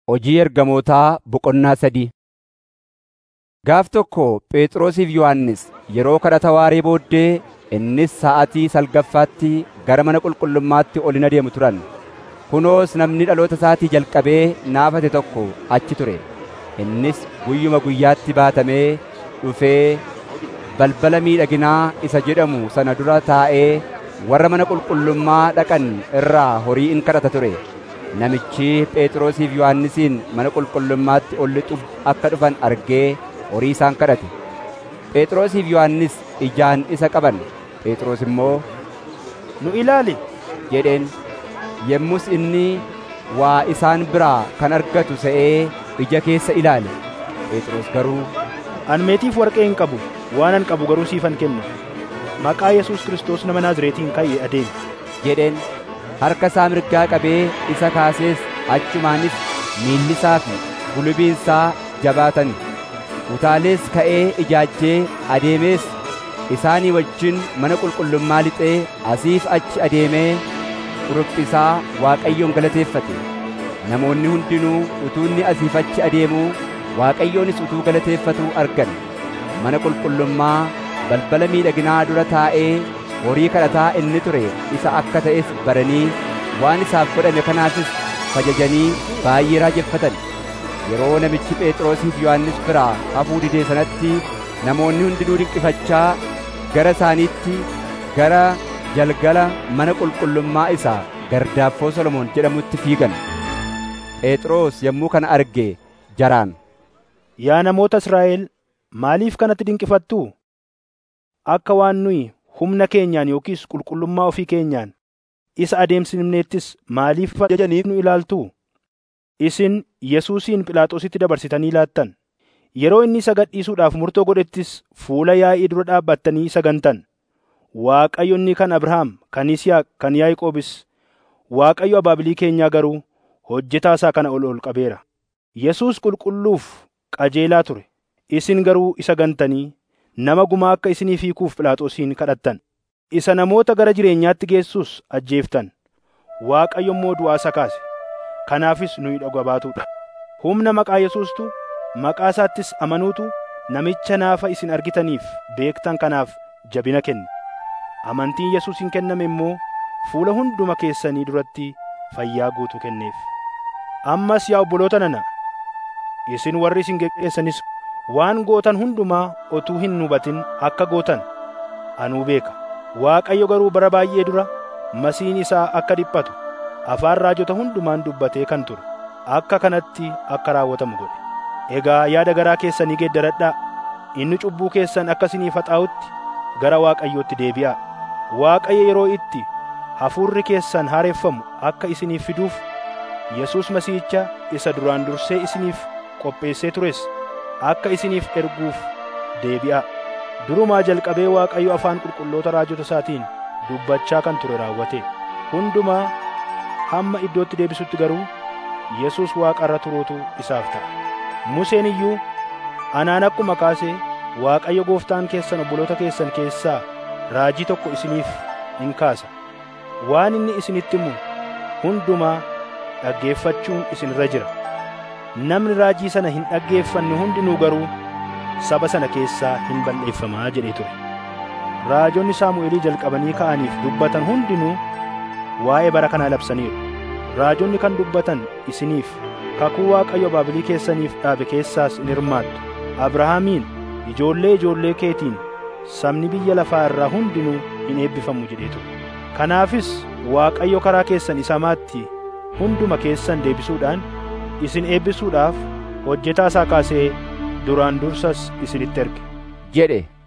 Hojii ergamootaa boqonnaa sadii Gaaf tokko Phexrosiif Yohannis yeroo kadhata waaree booddee innis sa'aatii salgaffaatti gara mana qulqullummaatti ol in adeemu turan. Kunoos namni dhaloota isaatii jalqabee naafate tokko achi ture. Innis guyyuma guyyaatti baatamee dhufee balbala miidhaginaa isa jedhamu sana dura taa'ee warra mana qulqullummaa dhaqan irraa horii in kadhata ture. Namichi Phexrosiif Yohannisiin mana qulqullummaatti ol lixuuf akka dhufan argee horii isaan kadhate. Phexrosiif Yohannis ijaan isa qaban. Phexros immoo, Nu ilaali! jedheen. Yommus inni waa isaan biraa kan argatu se'ee ija keessa ilaale. Phexros garuu, An meetiif warqee hin qabu, waan an qabu garuu siifan kenna. Maqaa Yesuus Kiristoos nama Naazreetiin ka'e adeemi. jedheen. Harka isaa mirgaa qabee isa kaasees achumaanis miilli isaa fi gulubiin isaa jabaatan. Utaalees ka'ee ijaajjee adeemees isaanii wajjin mana qulqullummaa lixee asiif achi adeemee quruphxisaa Waaqayyoon galateeffate. Namoonni hundinuu utuu inni asiif achi adeemuu Waaqayyoonis utuu galateeffatuu argan. Mana qulqullummaa balbala miidhaginaa dura taa'ee horii kadhataa inni ture isa akka ta'es baranii waan isaaf godhame kanaafis fajajanii baay'ee raajeffatan. Yeroo namichi Phexrosiif Yohannis biraa hafuu didee sanatti namoonni hundinuu dinqifachaa gara isaaniitti gara jalgala mana qulqullummaa isaa Gardaaffoo Solomoon jedhamutti fiigan. Phexros yommuu kana arge jaraan, Yaa namoota Israa'el, maaliif kanatti dinqifattuu? Akka waan nuyi humna keenyaan yookiis qulqullummaa ofii keenyaan isa adeemsifneettis maaliif ajajaniif nu ilaaltuu? Isin Yesuusin Phiilaaxoositti dabarsitanii laattan. Yeroo inni isa gadhiisuudhaaf murtoo godhettis fuula yaa'ii dura dhaabbattanii isa gantan. Waaqayyo inni kan Abrahaam, kan Yisihaaq, kan Yaaqoobis, Waaqayyo abaabilii keenyaa garuu hojjetaa isaa kana ol ol qabeera. Yesuus qulqulluuf qajeelaa ture. Isin garuu isa gantanii nama gumaa akka isiniif hiikuuf Phiilaaxoosiin kadhattan. Isa namoota gara jireenyaatti geessus ajjeeftan. Waaqayyo immoo du'aa isa kaase. Kanaafis nuyi dhuga baatuudha. Humna maqaa Yesuustu, maqaa isaattis amanuutu namicha naafa isin argitaniif beektan kanaaf jabina kenne. Amantiin Yesuusin kenname immoo fuula hunduma keessanii duratti fayyaa guutuu kenneef. Ammas yaa obboloota nana, isin warri isin geggeessanis waan gootan hundumaa otuu hin hubatin akka gootan anuu beeka. Waaqayyo garuu bara baay'ee dura masiin isaa akka dhiphatu afaan raajota hundumaan dubbatee kan ture akka kanatti akka raawwatamu godhe. Egaa yaada garaa keessanii geeddaradhaa inni cubbuu keessan akka isiniif haxaa'utti gara Waaqayyootti deebi'aa. Waaqayyo yeroo itti hafuurri keessan haareffamu akka isiniif fiduuf Yesuus Masiihicha isa duraan dursee isiniif qopheessee tures akka isiniif erguuf deebi'aa. Durumaa jalqabee Waaqayyo afaan qulqulloota raajota isaatiin dubbachaa kan ture raawwate. Hundumaa hamma iddootti deebisutti garuu Yesuus Waaqa irra turuutu isaaf ta'a. Museen iyyuu anaan akkuma kaasee Waaqayyo gooftaan keessan obboloota keessan keessaa raajii tokko isiniif in kaasa. Waan inni isinitti himu hundumaa dhaggeeffachuun isinirra jira. Namni raajii sana hin dhaggeeffanne hundinuu garuu saba sana keessaa hin balleeffamaa jedhee ture. Raajonni Saamu'eelii jalqabanii ka'aniif dubbatan hundinuu waa'ee bara kanaa labsaniiru. Raajonni kan dubbatan isiniif kakuu Waaqayyo abaabilii keessaniif dhaabe keessaas in hirmaattu. Abrahaamiin ijoollee ijoollee keetiin sabni biyya lafaa irraa hundinuu in eebbifamu jedhee ture. Kanaafis Waaqayyo karaa keessan isa maatti hunduma keessan deebisuudhaan isin eebbisuudhaaf hojjetaa isaa kaasee duraan dursas isinitti erge. jedhe.